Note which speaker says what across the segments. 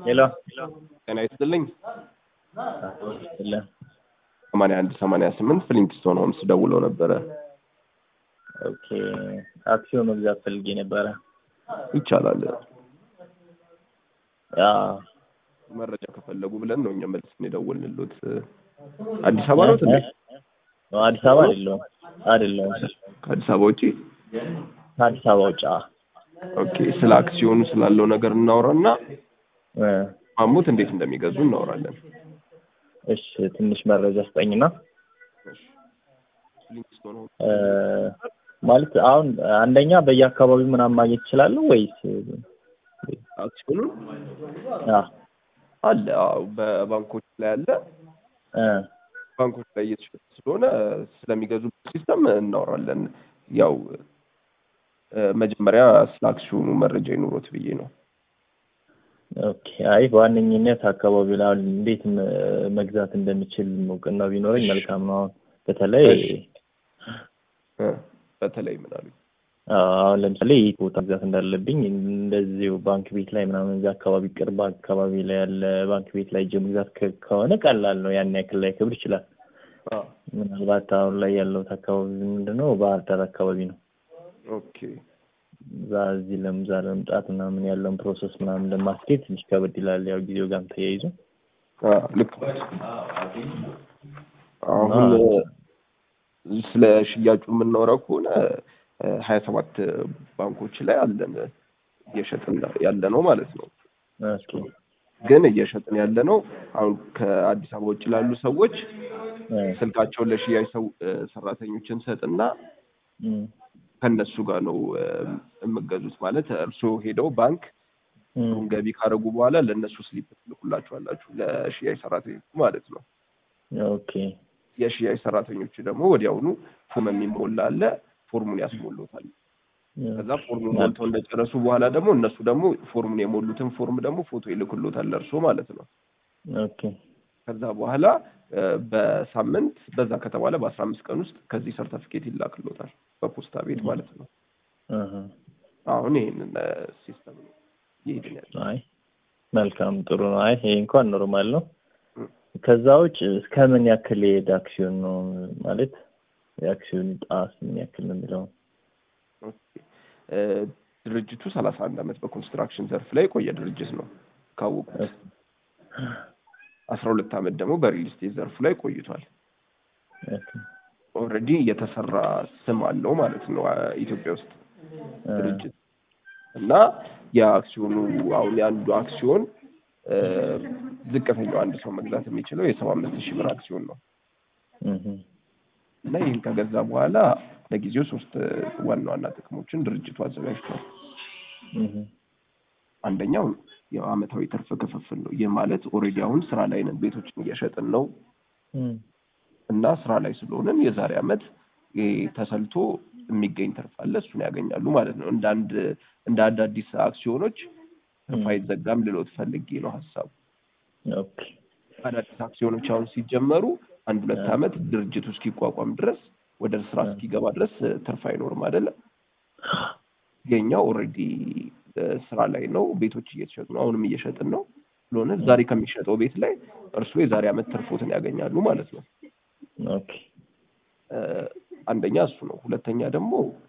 Speaker 1: ሄሎ
Speaker 2: ጤና ይስጥልኝ።
Speaker 1: ለ
Speaker 2: ሰማንያ አንድ ሰማንያ ስምንት ፍሊንትስቶን ሆምስ ደውለው ነበረ።
Speaker 1: ኦኬ አክሲዮን መግዛት ፈልጌ ነበረ።
Speaker 2: ይቻላል።
Speaker 1: ያ
Speaker 2: መረጃ ከፈለጉ ብለን ነው እኛ መልስን የደወልንሎት። አዲስ አበባ ነው እንዴ?
Speaker 1: አዲስ አበባ አይደለሁም አይደለሁም
Speaker 2: ከአዲስ አበባ ውጪ?
Speaker 1: ከአዲስ አበባ ውጭ አ
Speaker 2: ኦኬ። ስለ አክሲዮኑ ስላለው ነገር እናውራና
Speaker 1: እ
Speaker 2: ማሙት እንዴት እንደሚገዙ እናወራለን።
Speaker 1: እሺ ትንሽ መረጃ ስጠኝና
Speaker 2: ፍሊንትስቶን ሆምስ
Speaker 1: እ ማለት አሁን አንደኛ በየአካባቢው ምናምን ማግኘት እችላለሁ ወይስ
Speaker 2: አክሲዮኑን
Speaker 1: አ
Speaker 2: አለ። አዎ በባንኮች ላይ አለ።
Speaker 1: እ
Speaker 2: ባንኮች ላይ እየተሸጠ ስለሆነ ስለሚገዙበት ሲስተም እናወራለን። ያው እ መጀመሪያ ስለ አክሲዮኑ መረጃ ይኑሮት ብዬ ነው።
Speaker 1: ኦኬ አይ በዋነኝነት አካባቢው ላይ አሁን እንዴት መ- መግዛት እንደምችል እውቅና ቢኖረኝ መልካም ነው። አሁን በተለይ
Speaker 2: እሺ። እ በተለይ ምን አሉኝ?
Speaker 1: አዎ፣ አሁን ለምሳሌ የት ቦታ መግዛት እንዳለብኝ እንደዚሁ ባንክ ቤት ላይ ምናምን እዚያ አካባቢ ቅርብ አካባቢ ላይ ያለ ባንክ ቤት ላይ ሄጄ መግዛት ከ- ከሆነ ቀላል ነው። ያን ያክል ላይ ክብር ይችላል።
Speaker 2: አ
Speaker 1: ምናልባት አሁን ላይ ያለሁት አካባቢ ምንድን ነው ባህር ዳር አካባቢ ነው።
Speaker 2: ኦኬ
Speaker 1: እዛ እዚህ ለምዛ ለመምጣት ምናምን ያለውን ፕሮሰስ ምናምን ለማስኬድ ትንሽ ከበድ ይላል። ያው ጊዜው ጋርም ተያይዞ
Speaker 2: አ ልክ ነው። አሁን እ ስለ ሽያጩ የምናወራው ከሆነ ሀያ ሰባት ባንኮች ላይ አለን እየሸጥን ያለ ነው ማለት ነው።
Speaker 1: ኦኬ
Speaker 2: ግን እየሸጥን ያለ ነው አሁን ከአዲስ አበባ ውጭ ላሉ ሰዎች
Speaker 1: እ
Speaker 2: ስልካቸውን ለሽያጭ ሰው እ ሰራተኞች እንሰጥና
Speaker 1: እም
Speaker 2: ከእነሱ ጋር ነው እ የምገዙት ማለት እርስዎ ሄደው ባንክ
Speaker 1: እም
Speaker 2: ብሩን ገቢ ካደረጉ በኋላ ለእነሱ ስሊፕ ትልኩላችኋላችሁ ለሽያጭ ሰራተኞች ማለት ነው።
Speaker 1: ኦኬ
Speaker 2: የሽያጭ ሰራተኞቹ ደግሞ ወዲያውኑ ፎርም የሚሞላ አለ ፎርሙን ያስሞሉታል። ከዛ ፎርሙን ሞልተው እንደጨረሱ በኋላ ደግሞ እነሱ ደግሞ ፎርሙን የሞሉትን ፎርም ደግሞ ፎቶ ይልክሎታል ለእርስዎ ማለት ነው።
Speaker 1: ኦኬ
Speaker 2: ከዛ በኋላ እ በሳምንት በዛ ከተባለ በአስራ አምስት ቀን ውስጥ ከዚህ ሰርተፊኬት ይላክሎታል በፖስታ ቤት ማለት ነው።
Speaker 1: አሀ
Speaker 2: አሁን ይሄንን እ ሲስተም ነው ይሄድን ያለ
Speaker 1: አይ መልካም ጥሩ ነው። አይ ይሄ እንኳን ኖርማል ነው።
Speaker 2: እም።
Speaker 1: ከዛ ውጭ እስከ ምን ያክል የሄደ አክሲዮን ነው ማለት የአክሲዮን ጣስ ምን ያክል ነው የሚለው?
Speaker 2: ኦኬ። እ ድርጅቱ ሰላሳ አንድ አመት በኮንስትራክሽን ዘርፍ ላይ የቆየ ድርጅት ነው ካወቁት። አስራ ሁለት አመት ደግሞ በሪል ስቴት ዘርፉ ላይ ቆይቷል።
Speaker 1: ኦኬ
Speaker 2: ኦልሬዲ የተሰራ ስም አለው ማለት ነው አ- ኢትዮጵያ ውስጥ ድርጅት እና የአክሲዮኑ አሁን የአንዱ አክሲዮን እ ዝቅተኛው አንድ ሰው መግዛት የሚችለው የሰባ አምስት ሺህ ብር አክሲዮን ነው
Speaker 1: እህ
Speaker 2: እና ይህን ከገዛ በኋላ ለጊዜው ሶስት ዋና ዋና ጥቅሞችን ድርጅቱ አዘጋጅቷል።
Speaker 1: እህ
Speaker 2: አንደኛው ያው አመታዊ ትርፍ ክፍፍል ነው። ይህ ማለት ኦልሬዲ አሁን ስራ ላይ ነን፣ ቤቶችን እየሸጥን ነው
Speaker 1: እም
Speaker 2: እና ስራ ላይ ስለሆነን የዛሬ አመት ይሄ ተሰልቶ የሚገኝ ትርፍ አለ፣ እሱን ያገኛሉ ማለት ነው። እንደ አንድ እንደ አንድ አዲስ አክሲዮኖች ትርፍ አይዘጋም ልሎት ፈልጌ ነው ሀሳቡ።
Speaker 1: ኦኬ
Speaker 2: አዳዲስ አክሲዮኖች አሁን ሲጀመሩ አንድ ሁለት አመት ድርጅቱ እስኪቋቋም ድረስ ወደ ስራ እስኪገባ ድረስ እ ትርፍ አይኖርም አይደለም። የኛው ኦልሬዲ ስራ ላይ ነው፣ ቤቶች እየተሸጡ ነው፣ አሁንም እየሸጥን ነው ስለሆነ ዛሬ ከሚሸጠው ቤት ላይ እርስዎ የዛሬ አመት ትርፎትን ያገኛሉ ማለት ነው።
Speaker 1: ኦኬ
Speaker 2: እ አንደኛ እሱ ነው። ሁለተኛ ደግሞ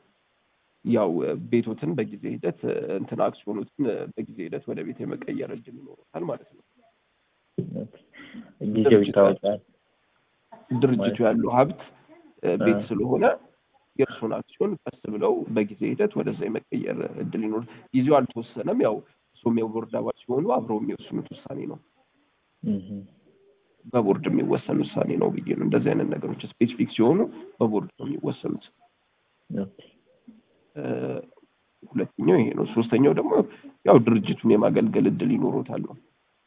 Speaker 2: ያው እ ቤቶትን በጊዜ ሂደት እ እንትን አክሲዮኖትን እ በጊዜ ሂደት ወደ ቤት የመቀየር እድል ይኖሩታል ማለት ነው።
Speaker 1: ኦኬ ጊዜው ይታወቃል።
Speaker 2: ድርጅቱ ያለው ሀብት እ ቤት
Speaker 1: እ
Speaker 2: ስለሆነ የእርሱን አክሲዮን ቀስ ብለው በጊዜ ሂደት ወደዛ የመቀየር እድል ይኖር። ጊዜው አልተወሰነም። ያው እሱም የቦርድ አባል ሲሆኑ አብረው የሚወስኑት ውሳኔ ነው።
Speaker 1: እህ
Speaker 2: በቦርድ የሚወሰን ውሳኔ ነው ብዬ ነው። እንደዚህ አይነት ነገሮች ስፔሲፊክ ሲሆኑ በቦርድ ነው የሚወሰኑት።
Speaker 1: ኦኬ
Speaker 2: እ ሁለተኛው ይሄ ነው። ሶስተኛው ደግሞ ያው ድርጅቱን የማገልገል እድል ይኖሮታል ነው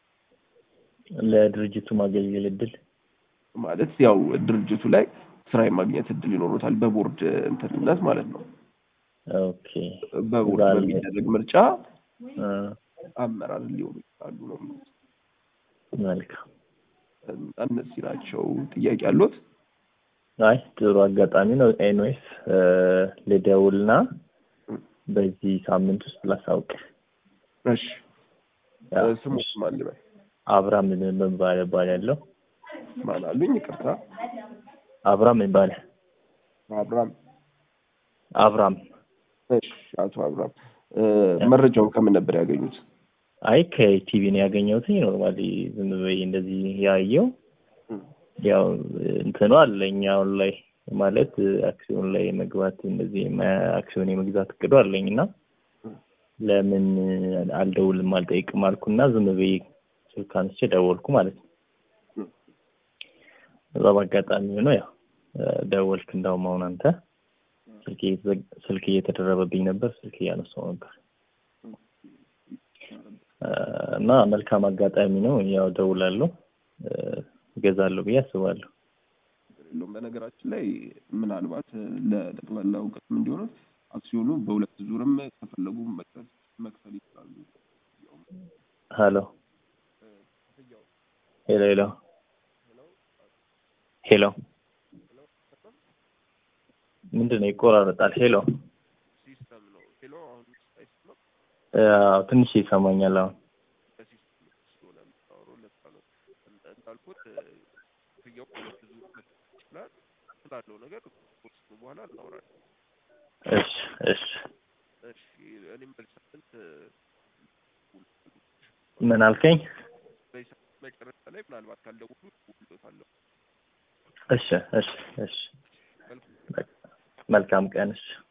Speaker 1: ለድርጅቱ ማገልገል እድል
Speaker 2: ማለት ያው ድርጅቱ ላይ ስራ የማግኘት እድል ይኖሮታል በቦርድ እንትንነት ማለት ነው።
Speaker 1: ኦኬ
Speaker 2: በቦርድ
Speaker 1: ዛሬ-
Speaker 2: በሚደረግ ምርጫ
Speaker 1: እ
Speaker 2: አመራር ሊሆኑ ይችላሉ ነው የሚሉት።
Speaker 1: መልካም
Speaker 2: እና እነዚህ ናቸው። ጥያቄ አሉት?
Speaker 1: አይ ጥሩ አጋጣሚ ነው። ኤንዌስ ልደውልና በዚህ ሳምንት ውስጥ ላሳውቅ።
Speaker 2: እሺ
Speaker 1: ያው
Speaker 2: ስሙት ማን ልበል?
Speaker 1: አብራም መባል እባላለሁ።
Speaker 2: ማን አሉኝ? ይቅርታ
Speaker 1: አብራም ይባላል።
Speaker 2: አብራም።
Speaker 1: አብራም
Speaker 2: እሺ አቶ አብራም እ፣ መረጃውን ከምን ነበር ያገኙት?
Speaker 1: አይ ከቲቪ ነው ያገኘሁት። ኖርማሊ ዝም በይ እንደዚህ ያየው ያው እንትኑ አለኝ አሁን ላይ ማለት አክሲዮን ላይ መግባት እንደዚህ መ- አክሲዮን የመግዛት እቅዱ አለኝ እና ለምን አልደውልም አልጠይቅም አልኩና ዝም ብዬ ስልክ አንስቼ ደወልኩ ማለት ነው። እዛ በአጋጣሚ ሆኖ ያው ደወልክ። እንዳውም አሁን አንተ ስልክ እየተዘግ- ስልክ እየተደረበብኝ ነበር፣ ስልክ እያነሳው ነበር እና መልካም አጋጣሚ ነው። ያው ደውላለሁ፣ እገዛለሁ ብዬ አስባለሁ።
Speaker 2: የለውም። በነገራችን ላይ ምናልባት ለጠቅላላ እውቀትም እንዲሆነ አክሲዮኑ በሁለት ዙርም ከፈለጉ መክፈል መክፈል ይችላሉ።
Speaker 1: ሄሎ ሄሎ ሄሎ ሄሎ ምንድን ነው ይቆራረጣል? ሄሎ
Speaker 2: ሲስተም ነው። ሄሎ አሁን አይሰማም?
Speaker 1: አዎ፣ ትንሽ ይሰማኛል አሁን።
Speaker 2: በሲስተም ስለሆነ የምታወራው ለዛ ነው። እንደ- እንዳልኩት ክፍያው በሁለት ዙር መክፈል ይችላል ስላለው ነገር ቁርስ በኋላ እናወራለን።
Speaker 1: እሺ እሺ።
Speaker 2: እሺ እኔም በዚህ ሳምንት
Speaker 1: ምን አልከኝ?
Speaker 2: በዚህ ሳምንት መጨረሻ ላይ ምናልባት ካልደውሉ እደውልልዎታለሁ።
Speaker 1: እሺ እሺ እሺ። መልካም ቀን። እሺ